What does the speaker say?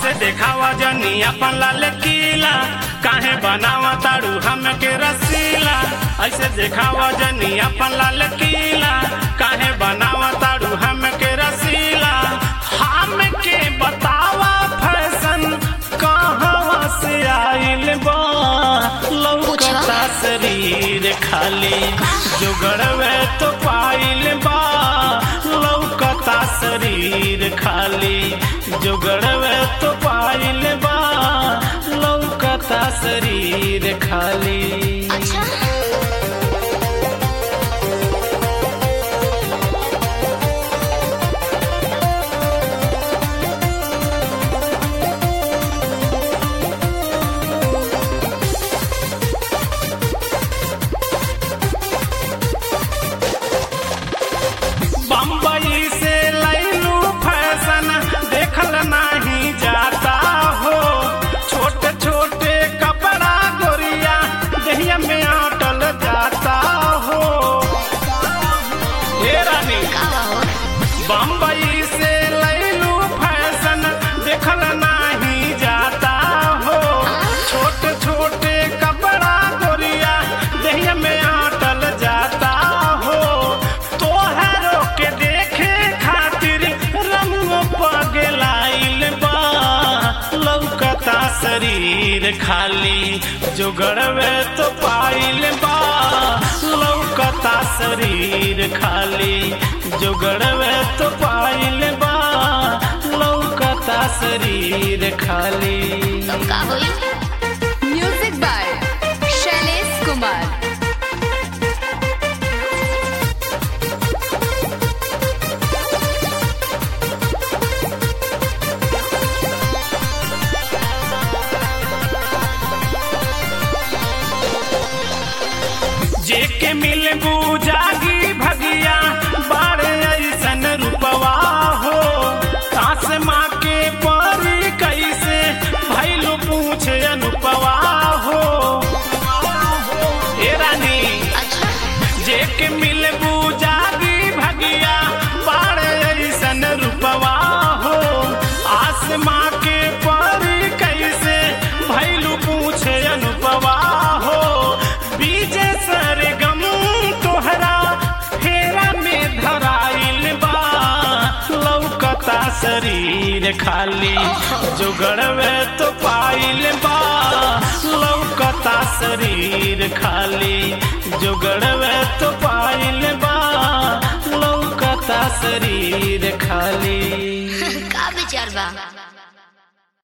ऐसे देखावा जनी अपन लाल किला काहे बनावा ताड़ू हम के रसीला ऐसे देखावा जनी अपन लाल किला काहे बनावा ताड़ू हम के रसीला हम के बतावा फैशन कहाँ से आइल बा लौकता शरीर खाली जुगड़वे तो पाइल बा लौकता शरीर खाली जुगड़वे तो पाइल बा लौकता शरीर खाली अच्छा बम्बई से लैलू फैशन देखल नहीं जाता हो छोटे छोटे कपड़ा गोरिया दहिया में आटल जाता हो हे रानी का हो बम्बई से लैलू फैशन देखल नहीं जाता हो छोटे छोटे कपड़ा गोरिया दहिया में आटल जाता हो तोहरो के देखे खातिर रंग पगलाइल बा लौकता शरीर खाली जुगड़वे तो पाइल बा लौकता शरीर खाली जुगड़वे तो पाइल बा लौकता शरीर खाली तब का होई म्यूजिक बाय शैलेश कुमार जेके मिल जागी भगिया बारे ऐसन रूपवा हो सास माँ के परी कैसे भैलू पूछे अनुपवा हो ए रानी अच्छा जेके मिल जागी भगिया बारे ऐसन रूपवा हो आसमां के परी कैसे भैलू पूछे अनुपवा हो बीजे सर गम तोहरा फेरा में धराइल बा लौकता शरीर खाली जुगड़वे तो पाइल बा लौकता शरीर खाली जुगड़वे तो पाइल बा लौकता शरीर